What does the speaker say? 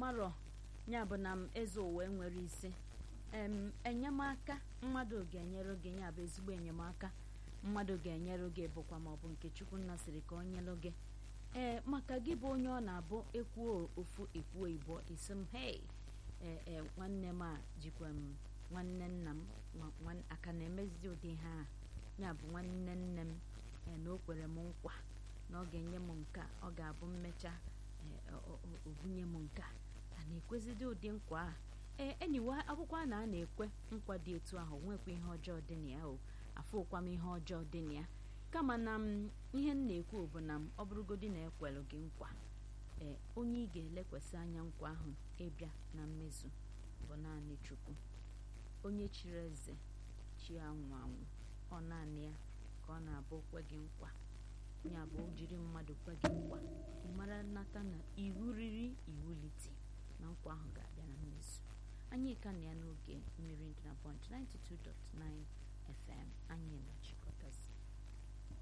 marọ ya bụ na m eze ụwa nwere isi em enyemaka mmadụ ga-enyere gị ya bụ ezigbo enyemaka mmadụ ga-enyere gị bụkwa maọbụ nke chukwu nna sịrị ka ọ nyelụ gị ee maka gị bụ onye ọ na-abụ ekwuo ofu ekwuo igbo isi m hei ee ee nwanne m a jikwa m nwanne nna m aka na-emezi ụdị ha a ya bụ nwanne nne m ee na o kwere m nkwa na ọ ga-enye m nke a ọ ga-abụ mmecha obunye m nke a a na-ekwezidi ụdị nkwa a ee enyiwe akwụkwọ a na a na-ekwe nkwa dị etu ahụ nwekwa ihe ọjọọ dị na ya o afụkwa m ihe ọjọọ dị na ya kama na m ihe m na-ekwu bụ na m ọ bụrụgodi na ekwelụ gị nkwa ee onye ị ga-elekwasị anya nkwa ahụ ịbịa na mmezu bụ naanị chukwu onye chiri eze chi anwụ anwụ ọ naanị ya ka ọ na-abụ kwe gị nkwa ya bụ jiri mmadụ kwe gị nkwa ị mara nata na iwu riri iwulite na nkwa ahụ ga-abịa na mmezu anyị ka na ya n'oge mmiri ndụ na bọnch 92.9 FM anyị nọchikọtazi